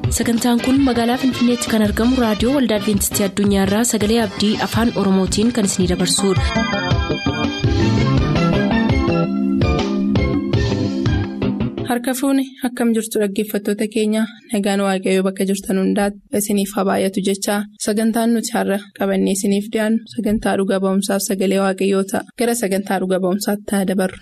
sagantaan kun magaalaa finfinneetti kan argamu raadiyoo waldaa adventistii addunyaarraa sagalee abdii afaan oromootiin kan isinidabarsudha. harka fuuni akkam jirtu dhaggeeffattoota keenya nagaan waaqayyoo bakka jirtan hundaati isiniif haa baay'atu jechaa sagantaan nuti har'a qabannee isiniif dhiyaannu sagantaa dhuga ba'umsaaf sagalee waaqayyoo ta'a gara sagantaa dhuga ba'umsaatti haa dabarru.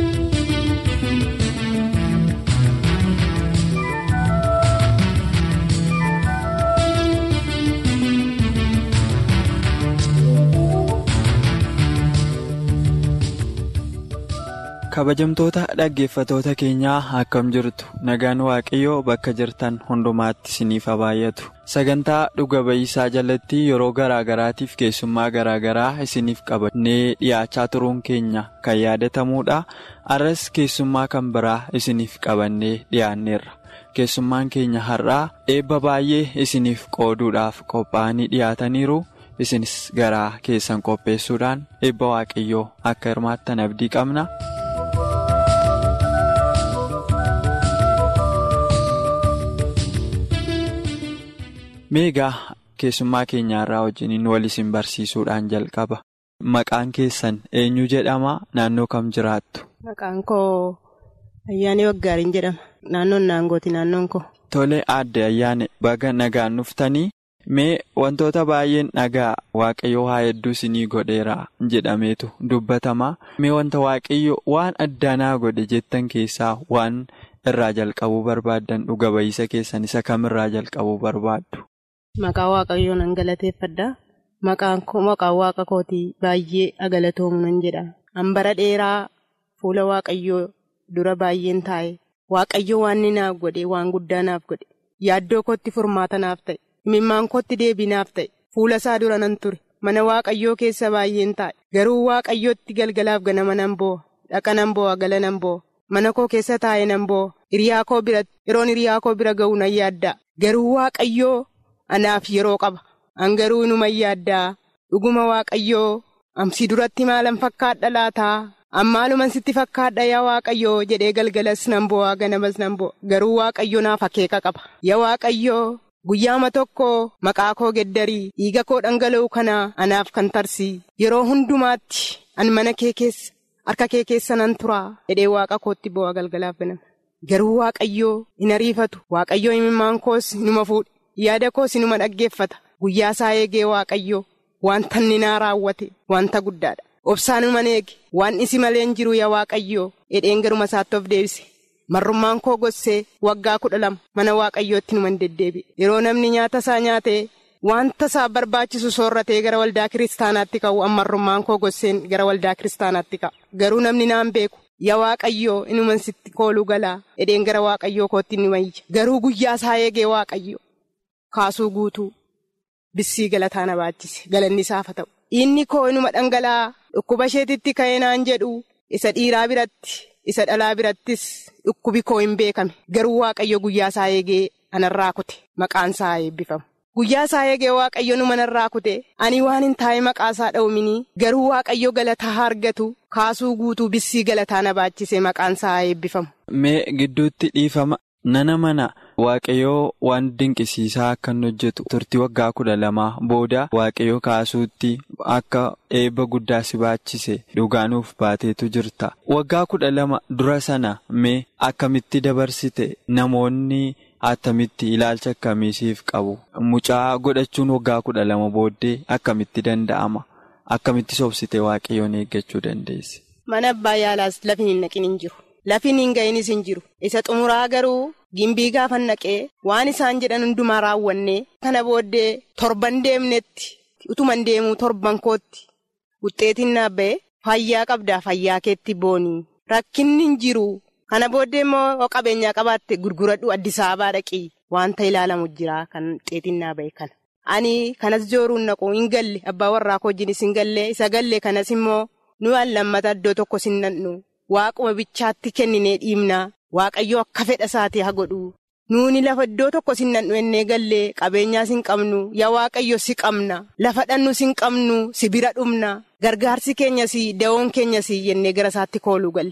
kabajamtoota dhaggeeffatoota keenyaa akkam jirtu nagaan waaqayyoo bakka jirtan hundumaatti isiniif haa baay'atu sagantaa dhuga ba'iisaa jalatti yeroo garaagaraatiif keessummaa garaagaraa isiniif qabannee dhiyaachaa turuun keenya kan yaadatamuudha arras keessummaa kan biraa isiniif qabannee dhiyaanneerra keessummaan keenya har'aa eebba baay'ee isiniif qooduudhaaf qophaa'anii dhiyaataniiru. isinis garaa keessan qopheessuudhaan eebba waaqayyoo akka hirmaattan abdii qabna. meegaa keessummaa keenyaarraa wajjiniin wal isin barsiisuudhaan jalqaba maqaan keessan eenyu jedhama naannoo kam jiraattu. maqaan koo ayyaanee waggaariin jedhama naannoon naangooti naannoon koo. tole aadde ayyaane baga nagaan dhuftanii mee wantoota baay'een dhagaa waaqayyoo haa hedduu isinii godheera jedhameetu dubbatama mee wanta waaqayyo waan addaanaa godhe jettan keessaa waan irraa jalqabuu barbaaddan dhuga ba'iisa keessan isa kamirraa jalqabuu barbaaddu. Maqaa waaqayyoo nan galateeffadha. Maqaan waaqa kootii baay'ee agalatoomu nan jedha. Hambara dheeraa fuula waaqayyoo dura baay'een taa'e. Waaqayyo waan inni naaf godhe waan guddaa naaf godhe. Yaaddoo kootti furmaata naaf ta'e. Imimmaan kootti deebii naaf ta'e. Fuula isaa dura nan ture. Mana waaqayyoo keessa baay'een taa'e. Garuu waaqayyootti galgalaaf ganama nan boo'a. Dhaqa nan boo'a gala nan boo'a. Mana koo keessa taa'ee nan boo'a. Hiriyaa koo bira yeroon hiriyaa koo bira ga'u nan yaadda. Garuu waaqayyoo. Anaaf yeroo qaba. Angaruu inuma yaaddaa. Dhuguma waaqayyoo. Amsi duratti maalan fakkaadha laataa? Ammaaluman sitti fakkaadha yaa waaqayyoo jedhee galgalas nan boo'a ganamas nan boo'a. Garuu waaqayyo naaf akeeka qaba. Yaa waaqayyoo guyyaama tokko maqaa koo geddarii dhiiga koo dhangala'u kana anaaf kan tarsii. Yeroo hundumaatti an mana kee keessa harka kee keessa nan turaa jedhee waaqa kootti boo'a galgalaaf ganama. Garuu waaqayyoo hin ariifatu. Waaqayyoo imimmaan koos inuma fuudhe. Yaada koos inuma dhaggeeffata guyyaa isaa eegee waaqayyoo wanta inni naa raawwate wanta guddaadha. Obsaan iman eege waan isi malee hin jiru yaa waaqayyoo hidheen garuma isaatti of deebise. Marrummaan koo gossee waggaa kudha lama mana waaqayyootti numan deddeebi'e. Yeroo namni nyaata isaa nyaatee wanta isaa barbaachisu soorratee gara waldaa kiristaanaatti ka'u marrummaan koo gosseen gara waldaa kiristaanaatti ka'a. Garuu namni naan beeku. Yaa waaqayyoo inuman sitti kooluu galaa hidheen gara waaqayyoo kootti ni wayya. Garuu guyyaa isaa eegee waaqayyo. Kaasuu guutuu bissii galataa na baachise galanni isaaf haa ta'u. Inni koo inuma dhangala'aa dhukkuba isheetitti ka'ee naan jedhu isa dhiiraa biratti isa dhalaa birattis dhukkubi koo hin beekame garuu waaqayyo guyyaa isaa eegee anarraa kute maqaan isaa eebbifamu. Guyyaa isaa eegee waaqayyo numa narraa kute ani waan hin taa'e maqaa isaa dha'uminii garuu waaqayyo galataa argatu kaasuu guutuu bissii galataa na baachise maqaan isaa eebbifamu. Mee gidduutti dhiifama. Nana mana waaqayyoo waan dinqisiisaa akka inni hojjetu turtii waggaa kudha lamaa booda waaqayyoo kaasuutti akka eebba guddaa si baachise dhugaanuuf baateetu jirta. Waggaa kudha lama dura sana mee akkamitti dabarsite namoonni attamitti ilaalcha akkamiisiif qabu? Mucaa godhachuun waggaa kudha lama booddee akkamitti danda'ama? Akkamitti sobsite waaqayyoon eeggachuu dandeesse? Mana abbaa yaalaas lafi hin naqin hin jiru. Lafiin hin ga'inis hin jiru. Isa xumuraa garuu gimbii gaafa naqee waan isaan jedhan hundumaa raawwannee kana booddee torban deemnetti utuman deemuu torban kootti wuxxeetiin naaf ba'e fayyaa qabdaa fayyaa keetti boonii rakkinni hin jiru. Kana booddee immoo qabeenyaa qabaatte gurguradhu Addis Ababaa dhaqii wanta ilaalamu jira kan wuxxeetiin naaf ba'e kana. Ani kanas jooruun naqu hin galle abbaa warraa koo wajjinis hin galle isa galle kanas immoo nu lammata iddoo tokko sin nannu. Waaquma bichaatti kenninee dhiibnaa waaqayyo akka fedha isaatii haa godhu nuuni lafa iddoo tokko sin nannu ennee gallee qabeenyaa sin qabnu yaa waaqayyo si qabna lafa dhannu sin qabnu si bira dhumna gargaarsi keenyas da'oon keenyas jennee gara isaatti kooluu galle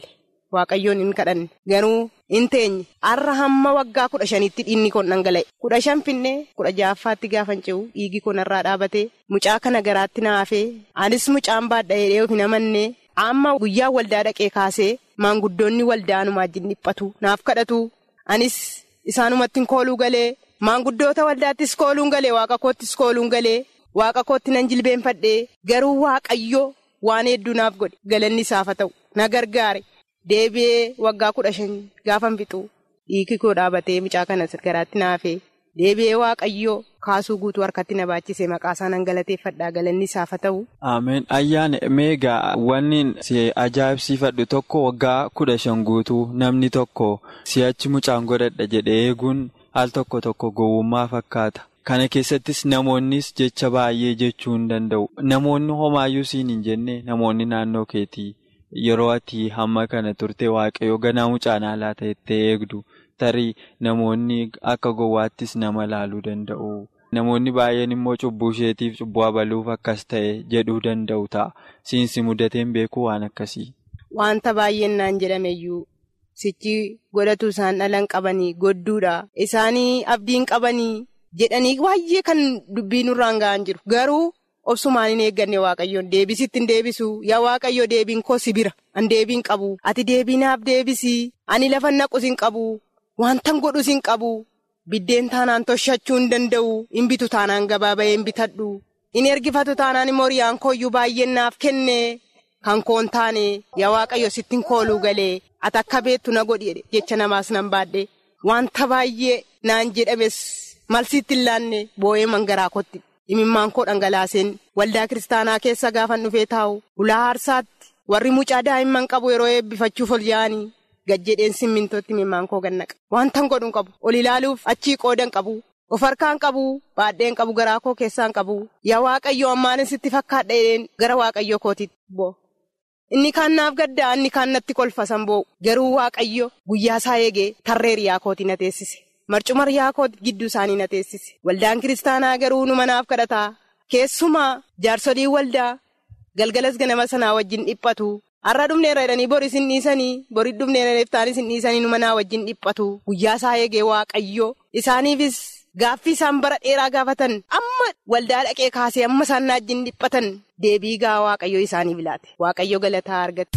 waaqayyoon hin kadhanne garuu hin teenye har'a hamma waggaa kudha shanitti dhiigni kun dhangala'e kudha shan finnee kudha ja'affaatti gaafan ce'u dhiigi kun irraa dhaabatee mucaa kana garaatti naafee anis mucaan baadha'ee dhee'uuf hin amannee amma guyyaa waldaa dhaqee kaasee maanguddoonni waldaanumaa wajjin dhiphatu naaf kadhatu anis isaanumatti kooluu galee maanguddoota waldaattis kooluun galee waaqa koottis kooluun galee waaqa kootti nan jilbeenfadhee garuu waaqayyo waan hedduu naaf godhe galanni isaaf haa ta'u na gargaare deebi'ee waggaa kudha shan gaafan fixu dhiigi koo dhaabatee mucaa kana garaatti naafee deebi'ee waaqayyo kaasuu guutuu harkatti na baachise maqaasaa nan galateeffadhaa galanni isaaf haa ta'u. Ameen ayyaana meegaa wanni si ajaa'ibsiifadhu tokko waggaa kudha shan guutuu namni tokko si'achi mucaan godhadha jedhee eeguun al tokko tokko gowwummaa fakkaata. Kana keessattis namoonnis jecha baay'ee jechuu hin danda'u. Namoonni homaayyuu siin hin jenne namoonni naannoo keetii yeroo ati hamma kana turte waaqayyo ganaa mucaan haalaa ta'ettee eegdu tarii namoonni akka gowwaattis nama laaluu danda'u. Namoonni baay'een immoo cubbuu isheetiif cubbuu abaluuf akkas ta'e jedhuu danda'u ta'a. Siinsi mudateen beekuu waan akkasii. Wanta baay'een naan jedhameyyuu sichi godhatu isaan dhalan qabanii godduudha. Isaanii abdiin qabanii. jedhanii baay'ee kan dubbii nurraan ga'an jiru garuu obsumaan hin eegganne waaqayyoon deebisitti hin deebisu yaa waaqayyo deebiin koo si bira an deebiin qabu ati deebiinaaf deebisii ani lafa naqus hin qabu wantan godhus hin qabu biddeen taanaan toshachuu hin danda'u hin bitu taanaan gabaa ba'ee hin bitadhu hin ergifatu taanaan immoo riyaan kooyyuu baay'een naaf kenne kan koon taane yaa waaqayyo sittin kooluu galee ati akka beettu na godhi jecha namaas nan baadhe wanta baay'ee naan jedhames. Malsiitti hin laanne boo'ee mangaraa kotti imimmaan koo dhangalaaseen waldaa kiristaanaa keessa gaafan dhufee taa'u ulaa aarsaatti warri mucaa daa'imman qabu yeroo eebbifachuuf ol yaa'anii gajjedheen simmintootti imimmaan koo gannaqa wantan godhuun qabu ol ilaaluuf achii qoodan qabu of harkaan qabu baadheen qabu garaa koo keessaan qabu yaa waaqayyoo ammaanis sitti fakkaadheen gara waaqayyoo kootiitti boo. Inni kaan naaf gaddaa inni kaan natti kolfa sanboo garuu waaqayyo guyyaa isaa eegee tarree riyaa kootii na teessise. marcuma riyaa koo gidduu isaanii na teessise waldaan kiristaanaa garuu nu manaaf kadhataa keessumaa jaarsolii waldaa galgalas ganama sanaa wajjin dhiphatu har'a dhumneera jedhanii boris hin dhiisanii borii dhumneera neeftaanis hin dhiisanii nu manaa wajjin dhiphatu guyyaa isaa eegee waaqayyo isaaniifis gaaffii isaan bara dheeraa gaafatan amma waldaa dhaqee kaasee amma isaan na wajjin dhiphatan deebii gaa waaqayyo isaanii bilaate waaqayyo galataa argate.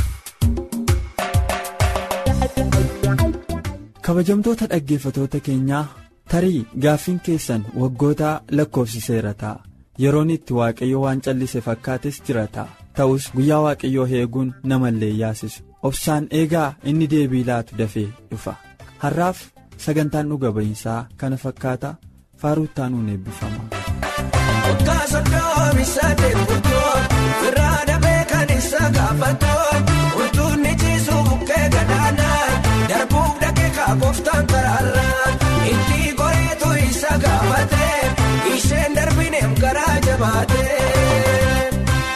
kabajamtoota dhaggeeffatoota keenyaa tarii gaaffiin keessan waggoota lakkoofsiseera ta'a yeroon itti waaqayyo waan callise fakkaates jira ta'a ta'us guyyaa waaqayyoo eeguun namallee yaasisu obsaan eegaa inni deebii laatu dafee dhufa har'aaf sagantaan dhuga ba'iinsaa kana fakkaata faaruuttaan nuun eebbifama. Kooftaan karaarraa itti goreetu isa gaafatee isheen darbineem garaa jabaatee.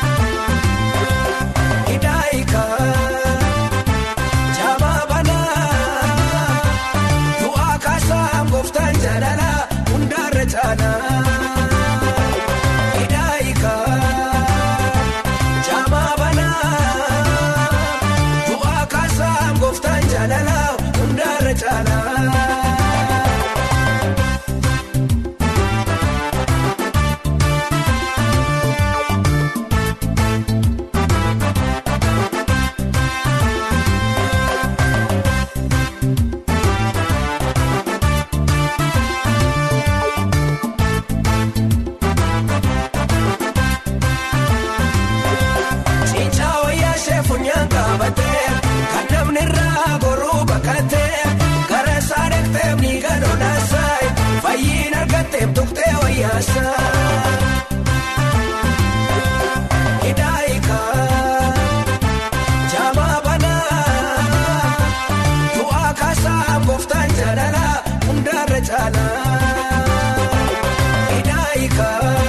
Hidaayiika jabaa banaa du'aa kaasaa kooftaan jaalala hundaarra caalaa. Hidaayiika jabaa banaa du'aa kaasaa kooftaan jaalala. Hundaarra caalaa. Cincaa wayyaa ishee funyaan qabatee kan namni irraa goruu bakkatee gara isaa dhaqxee miiga lolaasaa fayyiin argattee tuqxee wayyaasaa. Hidaayiika jabaa banaa du'aa kaasaa gooftaan jaalala hundaarra caalaa. Hidaayiika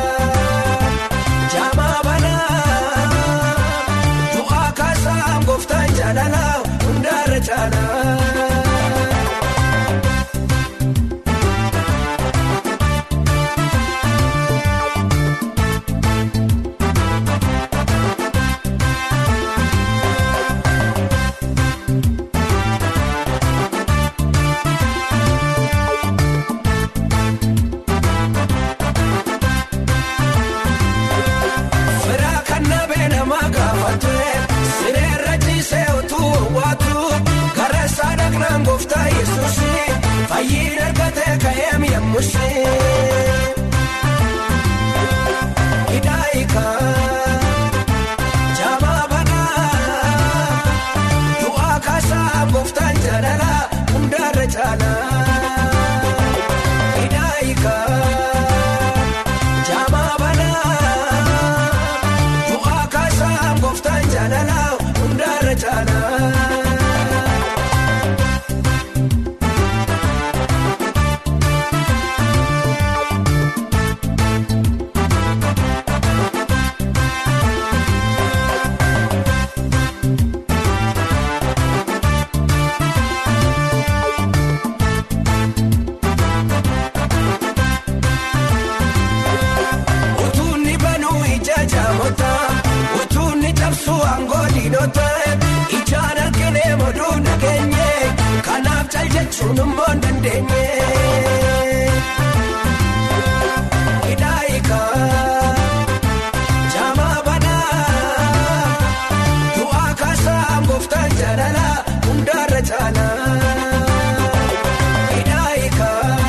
jabaa banaa du'aa kaasaa gooftaan jaalala hundaarra caalaa. fayyiin argatee ka'ee mi'ammushee. Hidaayiika jaamaa banaa du'aa kaasaa gooftaan jaalala hundaarra caalaa. Hidaayiika jaamaa banaa du'aa kaasaa gooftaan jaalala hundaarra caalaa. Utuunni banuu ija jaamota utuunni cabsuu aangoo diinota ijaan arginee moduu nageenye kanaaf cal jechuun immoo hin dandeenye. Hidaayiika jaamaa banaa du'aa kaasaa gooftaan jaalala hundaarra caalaa. Hidaayiika.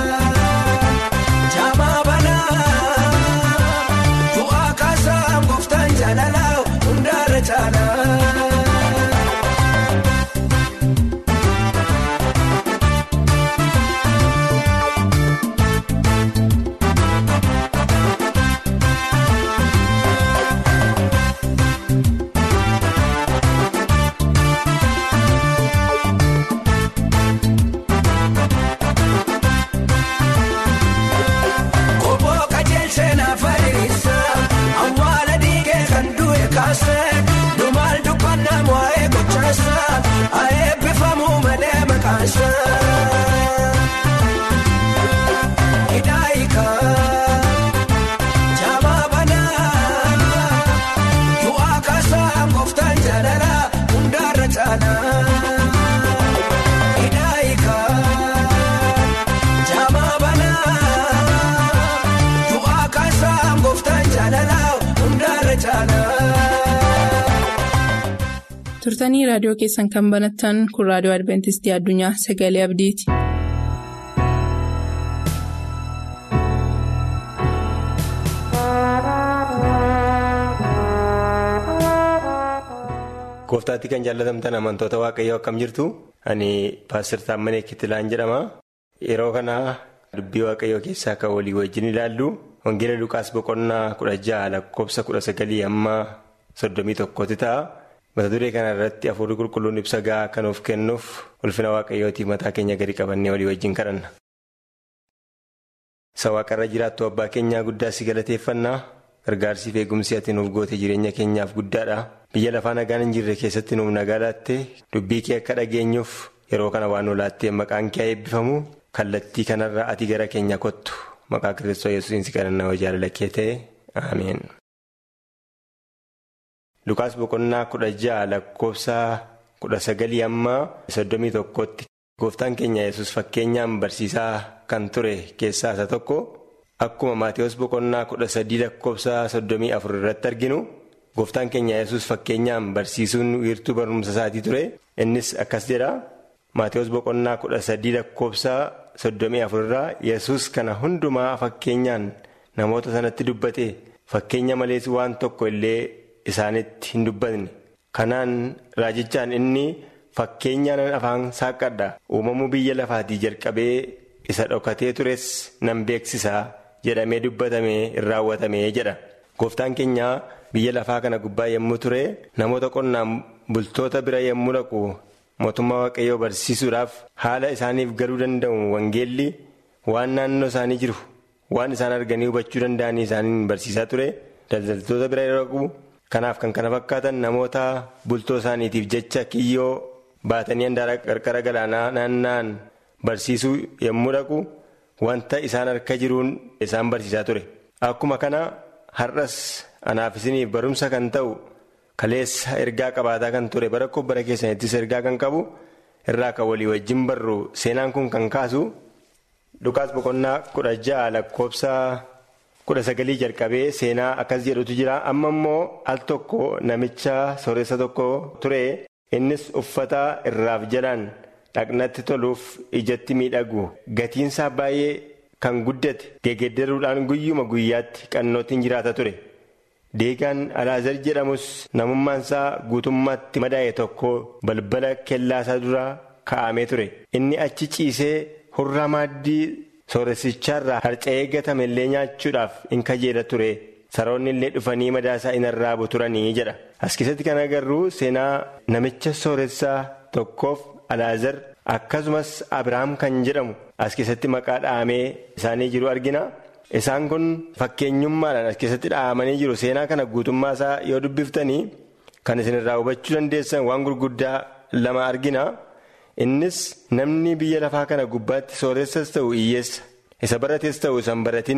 Jaamaa banaa du'aa kaasaa gooftaan jaalala hundaarra caalaa. Obbo Kajeelchee naaf ariirisa awwaala dhiigee kan du'e kaase dhumaal dubbannaa waa'ee gochaasa haa eebbifamuu malee maqaansa. Hidaayiika jaamaa banaa du'aa kaasaa gooftaan jaalala hundaarra caalaa. Hidaayiika. Jaamaa banaa du'aa kaasaa gooftaan jaalala hundaarra caalaa. turtanii raadiyoo keessan kan banattan kun raadiyoo adventistii addunyaa sagalee abdiiti. Gooftaatti kan jaallatamtan amantoota waaqayyoo akkam jirtu ani paastor Taammanee Kittilaan jedhama. Yeroo kana dubbii waaqayyoo keessaa kan walii wajjin ilaallu Wangeela Lukaas boqonnaa kudha jaha lakkoofsa kudha sagalii amma soddomii tokkotti ta'a. Mata duree kana irratti hafuurri qulqulluun ibsa gahaa kan of kennuuf ulfina waaqayyootii mataa keenya gadi qabannee walii wajjin kadhanna. Isa waaqarra jiraattu abbaa keenyaa guddaa si galateeffannaa. Gargaarsi fi eegumsi ati nuuf goote jireenya keenyaaf guddaadha. Biyya lafaa nagaan hin jirre keessatti nuuf nagaa laatte dubbii kee akka dhageenyuuf yeroo kana waan nu laattee maqaan kee eebbifamu kallattii kanarraa ati gara keenya kottu maqaa kiristoos yesuusiin si kadhannaa hojii jaalala kee ta'e ameen. Lukaas boqonnaa kudha jaha lakkoofsa kudha sagalii amma soddomii tokkotti gooftaan keenya yesus fakkeenyaan barsiisaa kan ture keessaa isa tokko. Akkuma Maatiyus boqonnaa kudha sadii lakkoofsa soddomii afur irratti arginu gooftaan keenya yesus fakkeenyaan barsiisuun wiirtuu barumsa isaatii ture innis akkas jedha Maatiyus boqonnaa kudha sadii lakkoofsa soddomii afur irraa yesus kana hundumaa fakkeenyaan namoota sanatti dubbate fakkeenya malees waan tokko illee isaanitti hin dubbatne kanaan raajichaan inni fakkeenyaan afaan saaqadha uumamuu biyya lafaatii jalqabee isa dhokatee tures nan beeksisaa. jedhamee dubbatamee hin raawwatamee jedha gooftaan keenya biyya lafaa kana gubbaa yommuu ture namoota qonnaan bultoota bira yommuu dhaqu mootummaa waaqayyoo barsiisuudhaaf haala isaaniif galuu danda'u wangeelli waan naannoo isaanii jiru waan isaan arganii hubachuu danda'anii isaaniin barsiisaa ture daldaltoota bira yeroo dhaqu kanaaf kan kana fakkaatan namoota bultoo isaaniitiif jecha kiyyoo baatanii handaara qarqara galaanaa naanna'an barsiisuu yommuu dhaqu. Wanta isaan harka jiruun isaan barsiisaa ture. Akkuma kana har'as anaaf isiniif barumsa kan ta'u kaleessa ergaa qabaataa kan ture bara bara keessanittis ergaa kan qabu irraa kan walii wajjin barru seenaan kun kan kaasu Lukaas boqonnaa kudha ja'a lakkoofsa kudha sagalii jalqabee seenaa akkas jedhutu jira. Amma immoo al tokko namicha sooressa tokko ture innis uffata irraaf jalaan dhaqnatti toluuf ijatti miidhagu gatiinsaa baay'ee kan guddate geggeeddaruudhaan guyyuma guyyaatti qannootiin jiraata ture. Deegaan Alaazar jedhamus namummaansaa guutummaatti madaa'e tokko balbala kellaasaa duraa kaa'amee ture. Inni achi ciisee hurraa maaddii sooressichaarraa harca'ee gatame illee nyaachuudhaaf in kajeela ture. Saroonni illee dhufanii madaasaa in arraabu turanii jedha. As keessatti kan agarru seenaa namicha sooressaa tokkoof Alaazar akkasumas Abiraam kan jedhamu as keessatti maqaa dhahamee isaanii jiru argina. Isaan kun fakkeenyummaadhaan as keessatti dhahamanii jiru. Seenaa kana guutummaa isaa yoo dubbiftanii kan isinirraa hubachuu dandeessan waan gurguddaa lama argina. Innis namni biyya lafaa kana gubbaatti sooressas ta'u hiyyeessa. Isa barates ta'u isan baratin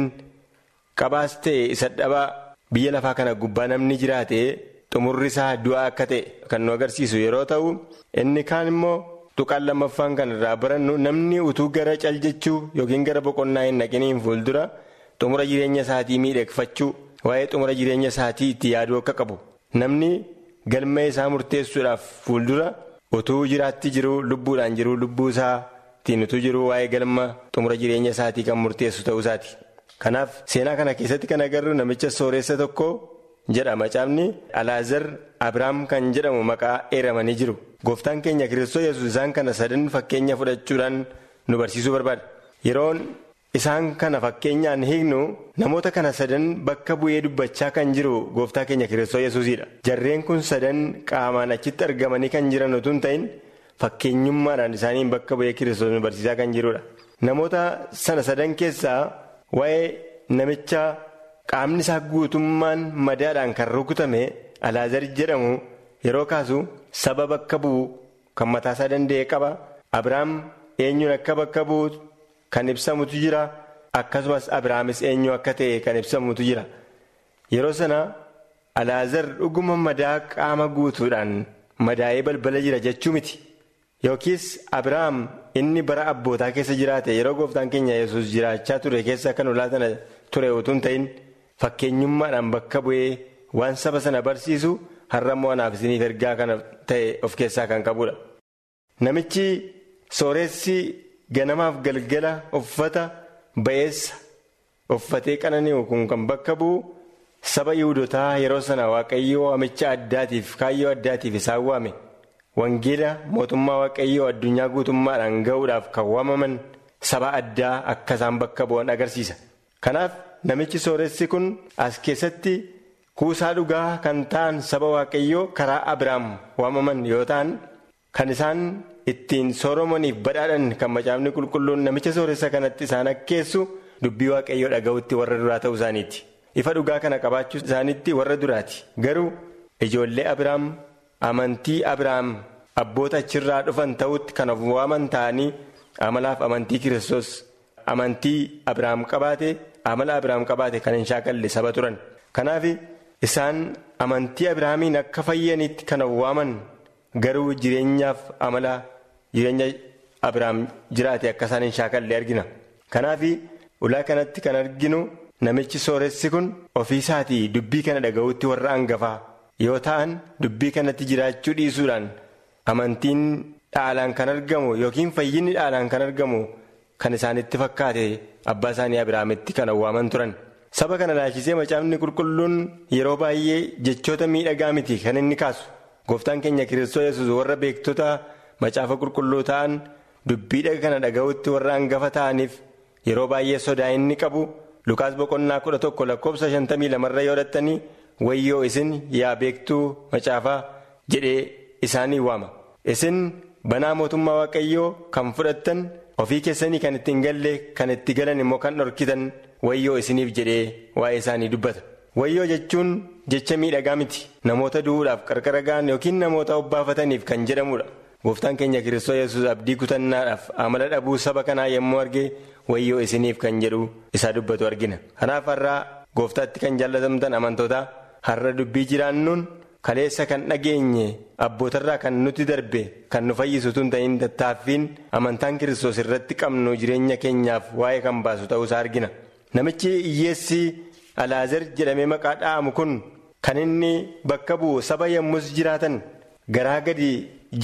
qabaas ta'e isa dhabaa biyya lafaa kana gubbaa namni jiraate xumurri isaa du'aa akka ta'e kan nu agarsiisu yeroo ta'u inni kaan immoo tuqaan lammaffaan kan irraa barannu namni utuu gara caljechuu yookiin gara boqonnaa hin naqiniin fuuldura xumura jireenya isaatii miidhagfachuu waa'ee xumura jireenya isaatii itti yaaduu akka qabu namni galma isaa murteessuudhaaf fuuldura utuu jiraatti jiru lubbuudhaan jiru lubbuu isaatiin utuu jiru waa'ee galma xumura jireenya isaatii kan murteessu ta'uu isaati. Kanaaf seenaa kana keessatti kan agarru namicha sooressa tokko jedha macaafni Alaazar Abiraam kan jedhamu maqaa eeramanii jiru. Gooftaan keenya Kiristoos yesus isaan kana sadan fakkeenya fudhachuudhaan nu barsiisuu barbaada. Yeroon isaan kana fakkeenyaan hiiknu namoota kana sadan bakka bu'ee dubbachaa kan jiru gooftaa keenya Kiristoos yesuusidha. Jarreen kun sadan qaamaan achitti argamanii kan jiran utuu hin ta'in fakkeenyummaadhaan isaaniin bakka bu'ee Kiristoos nu barsiisaa kan jirudha. Namoota sana sadan keessaa waa'ee namicha qaamni isaa guutummaan madaadhaan kan rukutame alaazar jedhamu yeroo kaasu saba bakka bu'u kan mataasaa danda'e qaba abiraam eenyuun akka bakka bu'u kan ibsamutu jira akkasumas abiraamis eenyu akka ta'e kan ibsamutu jira yeroo sana alaazar dhuguma madaa qaama guutuudhaan madaa'ee balbala jira jechuu miti. Yookiis Abiraam inni bara abbootaa keessa jiraate yeroo gooftaan keenya yesus jiraachaa ture keessa kan ulaatan ture utuu hin ta'in fakkeenyummaadhaan bakka bu'ee waan saba sana barsiisu har'a mo'anaaf isiniif ergaa kana ta'e of keessaa kan qabudha. Namichi sooressi ganamaaf galgala uffata ba'eessa uffatee qananii'u kun kan bakka bu'u saba yihudotaa yeroo sana waaqayyoo waamicha addaatiif kaayyoo addaatiif isaan waame. Wangeela mootummaa waaqayyoo addunyaa guutummaadhaan ga'uudhaaf kan waamaman saba addaa akka isaan bakka bu'an agarsiisa. Kanaaf namichi sooressi kun as keessatti kuusaa dhugaa kan ta'an saba waaqayyoo karaa Abiraam waamaman yoo ta'an kan isaan ittiin sooromaniif badhaadhan kan macaafni qulqulluun namicha sooressa kanatti isaan akkeessu dubbii waaqayyoo dhaga'utti warra duraa ta'uu isaaniiti. Ifa dhugaa kana qabaachuu isaaniitti warra duraati. Garuu ijoollee Abiraam. Amantii Abiraam abboota achirraa dhufan ta'utti kan of waaman ta'anii amalaaf amantii Kiristoos amantii Abiraam qabaate amala Abiraam qabaate kan hin shaakalle saba turan. Kanaaf isaan amantii Abiraamiin akka fayyanitti kan of waaman garuu jireenyaaf amala jireenya Abiraam jiraate akka isaan hin shaakalle argina. Kanaaf ulaa kanatti kan arginu namichi sooressi kun ofiisaatii dubbii kana dhaga'utti warra hangafaa. yoo ta'an dubbii kanatti jiraachuu dhiisuudhaan amantiin dhaalaan kan argamu yookiin fayyinni dhaalaan kan argamu kan isaanitti fakkaate abbaa isaanii abiraamitti kan waaman turan saba kana laalchisee macaafni qulqulluun yeroo baay'ee jechoota miidhagaa miti kan inni kaasu gooftaan keenya kiristoos yesus warra beektota macaafa qulqulluu ta'an dubbii kana dhaga'utti warra hangafa ta'aniif yeroo baay'ee sodaa inni qabu lukaas boqonnaa kudha tokko lakkoofsa shantamii lamarra yoo dhattanii. wayyoo isin yaa beektuu macaafaa jedhee isaanii waama isin banaa mootummaa waaqayyoo kan fudhattan ofii keessanii kan ittiin galle kan itti galan immoo kan dhorkitan wayyoo isiniif jedhee waa'ee isaanii dubbata wayyoo jechuun jecha miidhagaa miti namoota du'uudhaaf qarqara ga'an yookiin namoota obbaafataniif kan jedhamudha gooftaan keenya kiristoos yesus abdii kutannaadhaaf amala dhabuu saba kanaa yommuu arge wayyoo isiniif kan jedhu isaa dubbatu argina kanaaf har'aa gooftaatti kan jaallatamtan amantootaa. har'a dubbii jiraannuun kaleessa kan dhageenye abbootarraa kan nuti darbe kan nu fayyisu tun ta'in tattaaffiin amantaan kiristoos irratti qabnu jireenya keenyaaf waa'ee kan baasu ta'uusaa argina namichi hiyyeessi alaazar jedhamee maqaa dha'amu kun kan inni bakka bu'u saba yommus jiraatan garaa gadi jedhe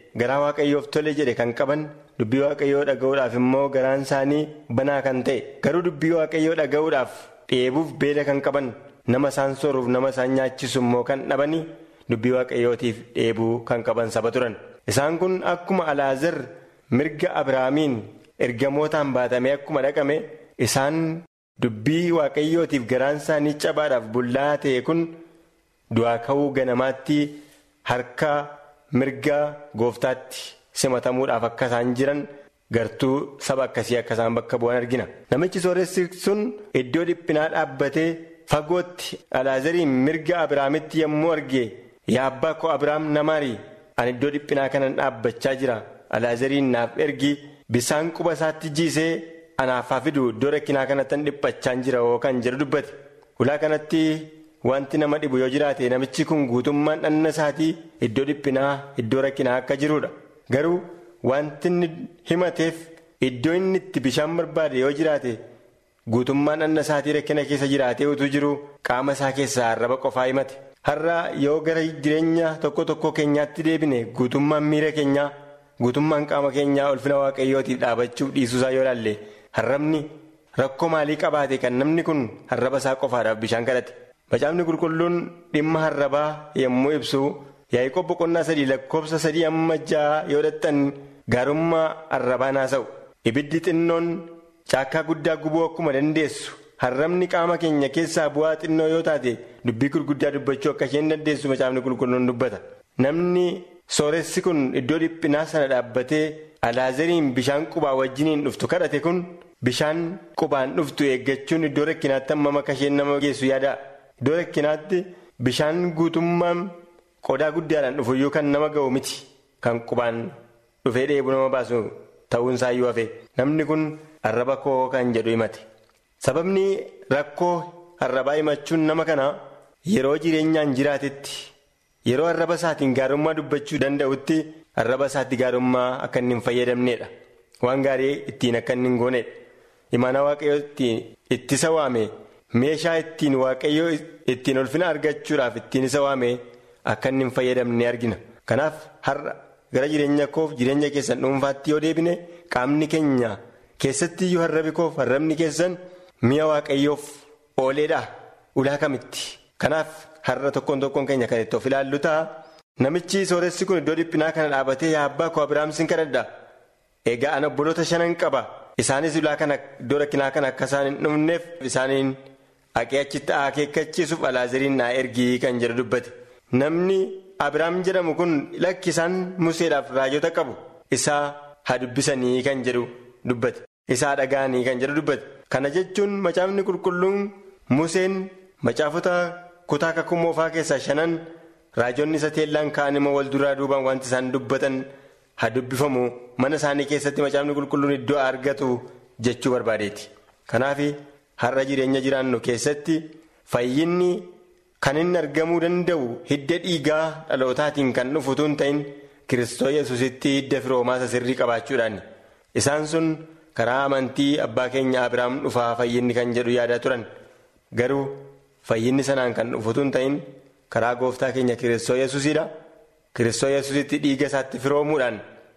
garaa waaqayyoof tole jedhe kan qaban dubbii waaqayyoo dhaga'uudhaaf immoo garaan isaanii banaa kan ta'e garuu dubbii waaqayyoo dhaga'uudhaaf dheebuuf beela kan qaban nama isaan sooruuf nama isaan nyaachisu immoo kan dhabanii dubbii waaqayyootiif dheebuu kan qaban saba turan isaan kun akkuma alaazar mirga abrahaamiin ergamootaan baatamee akkuma dhaqame isaan dubbii waaqayyootiif garaan isaanii cabaadhaaf bullaa ta'e kun du'aa ka'uu ganamaatti harka mirga gooftaatti simatamuudhaaf akka isaan jiran gartuu saba akkasii akka isaan bakka bu'an argina namichi sooressi sun iddoo dhiphinaa dhaabbatee fagootti alaazariin mirga abrahaamitti yommuu arge yaa abbaa koo abrahaam namaarii ani iddoo dhiphinaa kanan dhaabbachaa jira alaazariin naaf ergi bisaan quba isaatti jiisee anaaf haa fidu iddoo rakkinaa kanattan dhiphachaa jira kan jedhu dubbate ulaa kanatti wanti nama dhibu yoo jiraate namichi kun guutummaan dhanna isaatii iddoo dhiphinaa iddoo rakkinaa akka jirudha garuu wanti inni himateef iddoo inni itti bishaan barbaade yoo jiraate guutummaan dhanna isaatii rakkina keessa jiraatee utuu jiru qaama isaa keessaa arraba qofaa himate har'a yoo gara jireenya tokko tokko keenyaatti deebine guutummaan miira keenyaa guutummaan qaama keenyaa ulfina waaqayyootiif dhaabachuuf dhiisuusaa yoo ilaalle harrabni rakkoo maalii qabaate kan namni kun harraba isaa qofaadhaaf bishaan kadhate macaafni qulqulluun dhimma harrabaa yommuu ibsu yaa'ii boqonnaa sadii lakkoofsa sadii amma ja'a yoo dhattan gaarummaa harrabaa naasa'u ibiddi xinnoon caakkaa guddaa gubuu akkuma dandeessu harrabni qaama keenya keessaa bu'aa xinnoo yoo taate dubbii gurguddaa dubbachuu akka isheen dandeessu macaafni qulqulluun dubbata namni sooressi kun iddoo dhiphinaa sana dhaabbatee alaazariin bishaan qubaa wajjiniin dhuftu kadhate kun bishaan qubaan dhuftu eeggachuun iddoo rakkinaatti hammam akka isheen nama geessu yaada iddoo rakkinaatti bishaan guutummaan qodaa guddaadhaan dhufuyyuu kan nama ga'u miti kan qubaan dhufee dheebuu nama baasu ta'uun isaayyuu hafe namni kun arraba koo kan jedhu himate sababni rakkoo arrabaa himachuun nama kana yeroo jireenyaan jiraatetti yeroo arraba isaatiin gaarummaa dubbachuu danda'utti arraba isaatti gaarummaa akka inni hin fayyadamneedha waan gaarii ittiin akka inni hin gooneedha imaana waaqayyoo ittiin ittisa waame meeshaa ittiin waaqayyoo ittiin ulfina argachuudhaaf ittiin isa waame akka inni hin fayyadamne argina kanaaf har'a gara jireenya koof jireenya keessan dhuunfaatti yoo deebine qaamni keenya keessatti iyyuu harrabi koof harrabni keessan mi'a waaqayyoof ooleedha ulaa kamitti kanaaf har'a tokkoon tokkoon keenya kan itti of ilaallu ta'a namichi sooressi kun iddoo dhiphinaa kana dhaabatee yaa abbaa koo abiraam sin kadhadha egaa ana obboloota shanan qaba isaanis ulaa kana iddoo rakkinaa kana akka isaan hin dhumneef isaaniin haqee achitti akeekkachiisuuf alaazariin naa ergii kan jedhu dubbate namni abiraam jedhamu kun lakki isaan museedhaaf raajota qabu isaa haa dubbisanii kan jedhu dubbate isaa dhaga'anii kan jedhu dubbate kana jechuun macaafni qulqulluun museen macaafota kutaa kakuu moofaa keessaa shanan raajonni isa teellaan kaan immoo wal duraa duubaan wanti isaan dubbatan haa dubbifamu mana isaanii keessatti macaafni qulqulluun iddoo argatu jechuu barbaadeeti kanaaf har'a jireenya jiraannu keessatti fayyinni kan inni argamuu danda'u hidda dhiigaa dhalootaatiin kan dhufu tun ta'in kiristoos yesusitti hidda firoomaasa sirrii qabaachuudhaan isaan sun karaa amantii abbaa keenya abiraam dhufaa fayyinni kan jedhu yaadaa turan garuu fayyinni sanaan kan dhufu tun ta'in karaa gooftaa keenya kiristoos yesusidha kiristoos yesusitti dhiiga isaatti firoomuudhaan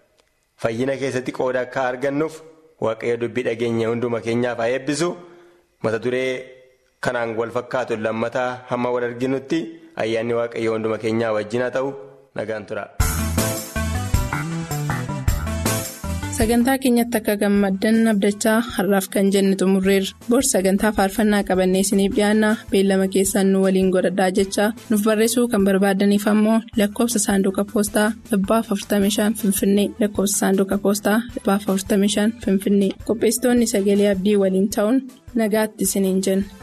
fayyina keessatti qooda akka argannuuf waaqayyo dubbii dhageenya hunduma keenyaaf haa eebbisu mata duree kanaan wal fakkaatu lammataa hamma wal arginutti ayyaanni waaqayyo hunduma keenyaa wajjin haa ta'u nagaan tura. sagantaa keenyatti akka gammaddan abdachaa har'aaf kan jenne xumurreerra bor sagantaa faarfannaa qabannee isiniif dhiyaanna beellama keessaan nu waliin godhadhaa jechaa nuuf barreessuu kan barbaadaniif ammoo lakkoofsa saanduqa poostaa 45 finfinnee lakkoofsa saanduqa poostaa 45 finfinnee qopheessitoonni sagalee abdii waliin ta'uun nagaatti isiniin jenna.